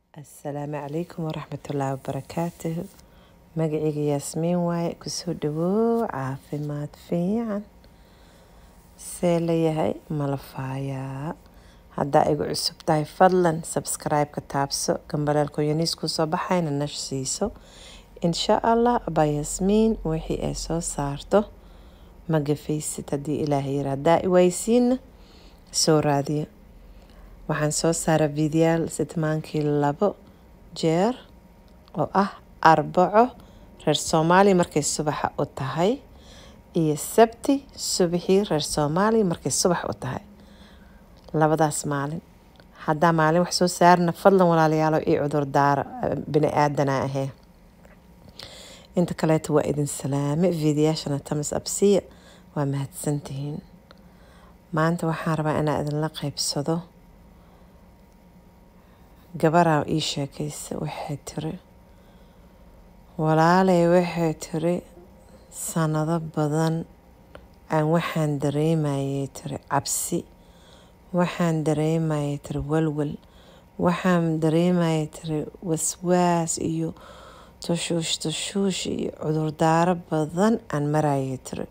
asalaamu calaykum waraxmatullaahi wabarakaatuhu magacayga yaasmiin waaye kusoo dhawow caafimaad fiican see layahay malafaayaa haddaa igu cusub tahay fadlan sabscribe-ka taabso gambaleelka yaniis kusoo baxayna nash siiso insha allah abaa yaasmiin wixii ay soo saarto ma gafaysid haddii ilaahay yira haddaa iwaysiina soo raadiya waxaan soo saara fideyaal sidmaankii labo jeer oo ah arbaco reer soomaaliya markay subaxa u tahay iyo sabti subaxii reer soomaaliya markay subax u tahay labadaas maalin haddaa maalin wax soo saarna fadlan walaalayaalo io cudur daara bini aadana ahee inta kaleeto waa idin salaame fiidiyaashana tamas absiya waa mahadsantihiin maanta waxaan rabaa inaa idinla qeybsado gabaraa ii sheekaysa waxay tiri walaalay waxay tiri sanado badan aan waxaan dareemayay tiri cabsi waxaan dareemayay tiri walwal waxaan dareemayay tiri waswaas iyo tushuush tushuush iyo cudurdaaro badan aan marayay tiri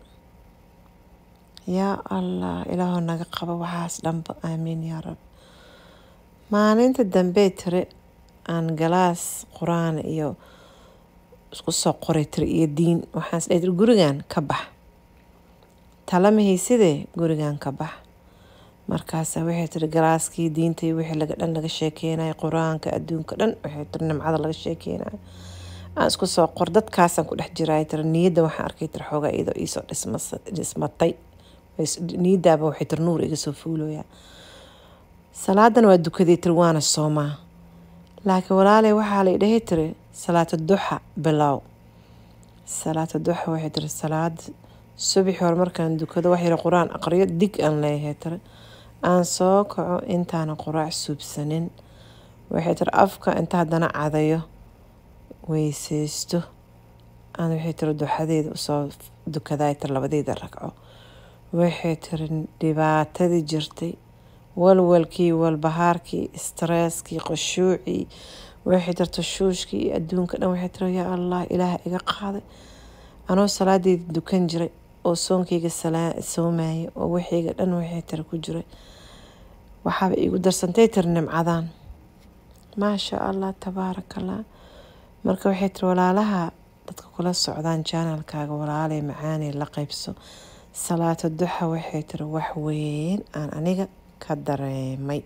yaa allah ilaahoo naga qabo waxaas dhanba aamiin yaa rab maalinta dambey tiri aan galaas qur-aan iyo isku soo qoray tiri iyo diin waxaan isdhahay tiri gurigan ka bax talamahaysidee gurigan ka bax markaasa waxay tiri galaaskii diinta iyo wixii laga dhan laga sheekeynayo qur-aanka adduunka dhan waxay tiri nimcada laga sheekeynayo aan isku soo qor dadkaasaan ku dhex jiray tiri niyadda waxaan arkay tiri xoogaa iyadoo iisoo dhismatay niyadaaba waxay tiri nuur iga soo fuulooyaa salaadan waa dukaday tiri waana soomaa laakiin walaaley waxaa la idhahay tiri salaata duxa bilow salaata duxa waxay tiri salaad subaxi hore markaan dukado wax yara qur-aan aqriyo dig aan leeyahay tiri aan soo kaco intaana quraac suubsanin waxay tiri afka inta haddana cadayo weyseysto aan waxay tiri duxadeeda usoo dukaday tiri labadeeda ragco waxay tiri dhibaatadii jirtay walwalkii walbahaarkii stresskii qashuucii waxay tiri tashuushkii iyo adduunka dhan waxay tiri yaa allah ilaah iga qaaday anoo salaadeyda dukan jiray oo soonkayga soomayay oo wixiyga dhan waxay tiri ku jiray waxaaba iigu darsantay tiri nimcadan maasha allah tabaarakallah marka waxay tiri walaalaha dadka kula socdaan janalkaaga walaalay macaanay la qeybso salaata duxa waxay tiri wax weyn aan aniga ka dareemay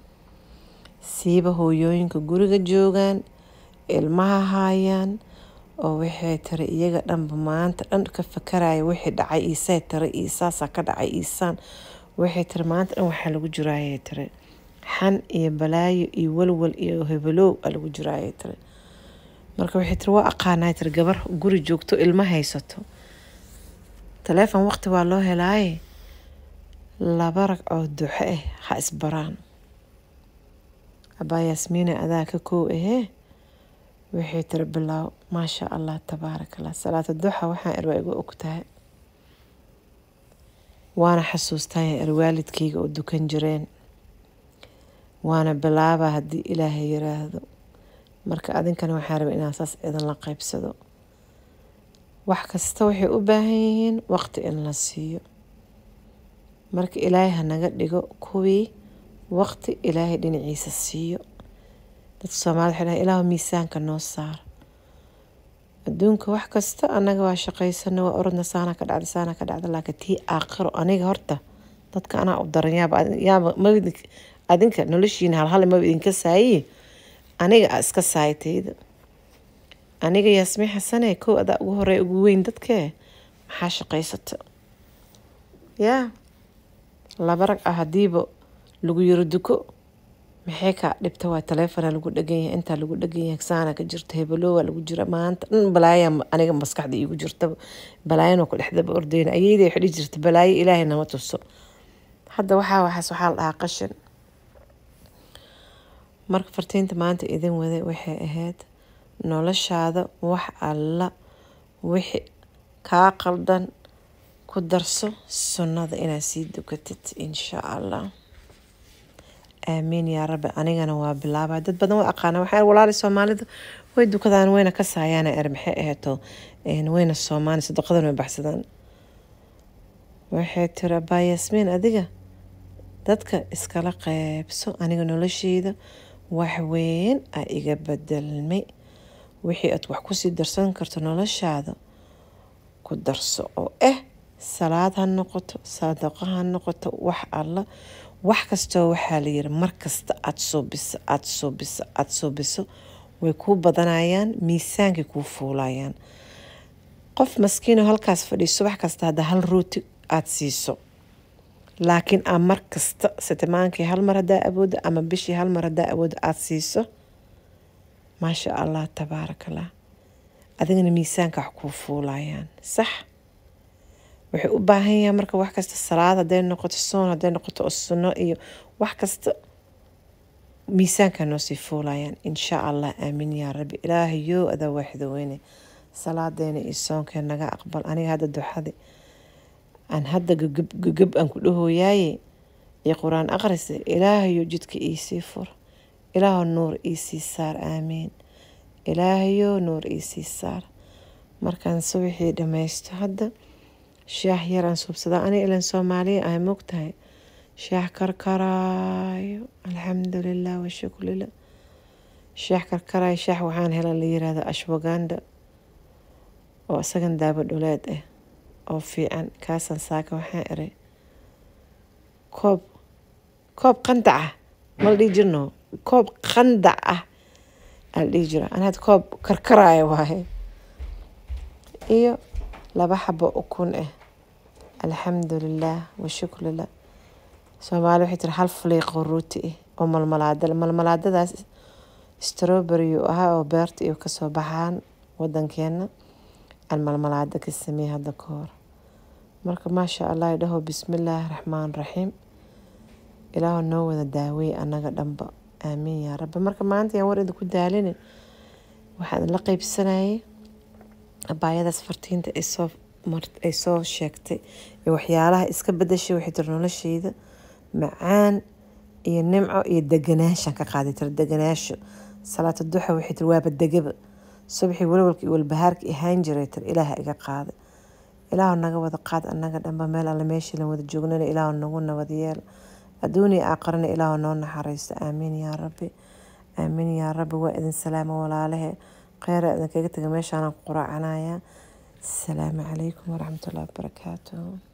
siiba hooyooyinka guriga joogaan ilmaha haayaan oo waxay tiri iyaga dhanba maanta dhan ka fakaraya wixii dhacay iisay tiri iisaasaa ka dhacay iisaan waxay tiri maanta dhan waxaa lagu jiraayay tiri xan iyo balaayo iyo walwal iyo hebalow aa lagu jiraayay tiri marka waxay tiri waa aqaanay tiri gabar guri joogto ilmo haysato taleefon waqti waa loo helaaye laba rag oo duxo ah ha isbaraan abaa yaasmiina adaa ka koow ahee waxay tiri bilaaw maasha allah tabaarakallah salaata duxa waxaan er waa igu og tahay waana xasuustaya er waalidkayga oo dukan jireen waana bilaaba haddii ilaahay yiraahdo marka adinkana waxaa raba inaan saas idinla qeybsado wax kasta waxay u baahan yihiin waqti in la siiyo marka ilaahay hanaga dhigo kuwii waqti ilaahay dhinaciisa siiyo dadka soomaalida waxay dhahay ilaahu miisaanka noo saar adduunka wax kasta annaga waa shaqaysana waa orodna saana ka dhacda saana ka dhacda laakiin tii aakhiro aniga horta dadka anaa u daran yaaba yaaba mawdi adinka noloshiina halhal maba idinka saayi aniga a iska saaytayda aniga yaasmiin xasane kow adaa ugu horey ugu weyn dadkee maxaa shaqaysata yaa laba rag ah hadiiba lagu yiro duko maxay kaa dhibta waa taleefona lagu dhegan yahay intaa lagu dhegan yahay saana ka jirta hebelowaa lagu jira maanta dhan balaaya aniga maskaxda iigu jirta balaayan waa ku dhexdaba ordeyna ayeyda waxay dhihi jirta balaayo ilaahay nama tuso hadda waxaa waxaas waxaa la dhahaa qashin marka fartiinta maanta idin waday waxay ahayd noloshaada wax alla wixi kaa qaldan ku darso sunnada inaad sii dukatid insha allah aamiin yaa rabbi anigana waa bilaabaa dad badan waa aqaana waxaa walaali soomaalida way dukadaan wayna ka saayaana er maxay aheeto wayna soomaani sadaqadan way baxsadaan waxay tiri abaa yasmiin adiga dadka iskala qeybso aniga nolosheyda wax weyn a iga bedelmay wixii aad wax kusii darsan karto noloshaada ku darso oo ah salaad ha noqoto sadaqo ha noqoto wax alla wax kastoo waxaa layiri markasta aada suubiso aada suubiso aada suubiso way kuu badanayaan miisaankay kuu fuulayaan qof maskiinoo halkaas fadhiyo subax kasta hadda hal rooti aada siiso laakiin aa mar kasta sitimaankii hal mar haddaa awooda ama bishii hal mar haddaa awooda aada siiso maasha allah tabaarakallah adigana miisaanka wax kuu fuulayaan sax waxay u baahan yahaan marka wax kasta salaad hadday noqoto soon hadday noqoto oo sunno iyo wax kasta miisaanka noo sii fuulayaan insha allah aamin yaa rabbi ilaahayow adaa waaxido weyne salaadeena iyo soonkee naga aqbal aniga hadda duxadi aan hadda gagab gagab aan ku dhahooyaaye iyo qur-aan aqrisa ilaahayo jidka iisii fur ilaaho nuur iisii saar aamiin ilaahayo nuur iisii saar markaan subaxii dhammaysto hadda shaah yaraan suubsadaa aniga ilan soomaaliya ahay mogtahay shaah karkaraayo alxamdulilah washukrila shaah karkaraayo shaah waxaan hela la yirahdo ashwaganda oo isagan daabo dhuleed ah oo fiican kaasaan saaka waxaan eray koob koob qandac ah mala dhihi jirno koob qandac ah ala dhihi jira an had koob karkaraayo waaye iyo laba xabo ukun ah alxamdulilah washukrilah soomaali waxay tiri hal faliiqoo rooti ah oo malmalaada malmalaadadaas strawberry uu ahaa oo beerta iyo kasoo baxaan wadankeena aan malmalaada ka sameeyey hadda ka hor marka maasha allah idhaho bismillaahi raxmaan raxiim ilaahu noo wada daawey annaga dhanba aamiin yaa rabbi marka maanta yaan war idinku daalini waxaan la qeybsanayay abaayadaas fartiinta ay soo ay soo sheegtay iyo waxyaalaha iska bedashay waxay tiri nolosheyda macaan iyo nimco iyo deganaashaan ka qaaday tiri deganaasho salaata duxa waxay tiri waaba degaba subaxii walwalka iyo walbahaarka ahaan jiray tiri ilaaha iga qaaday ilaahu naga wada qaad annaga dhanba meel alle meeshii lan wada joognana ilaahu nagu nabad yeel adduuniya aaqarana ilaahu noo naxariisto aamiin yaa rabbi aamiin yaa rabbi waa idin salaamo walaalahe kheyra idinkaga taga meeshaanaan ku quraacanayaa asalaamu calaykum waraxmatullahi wabarakaatuh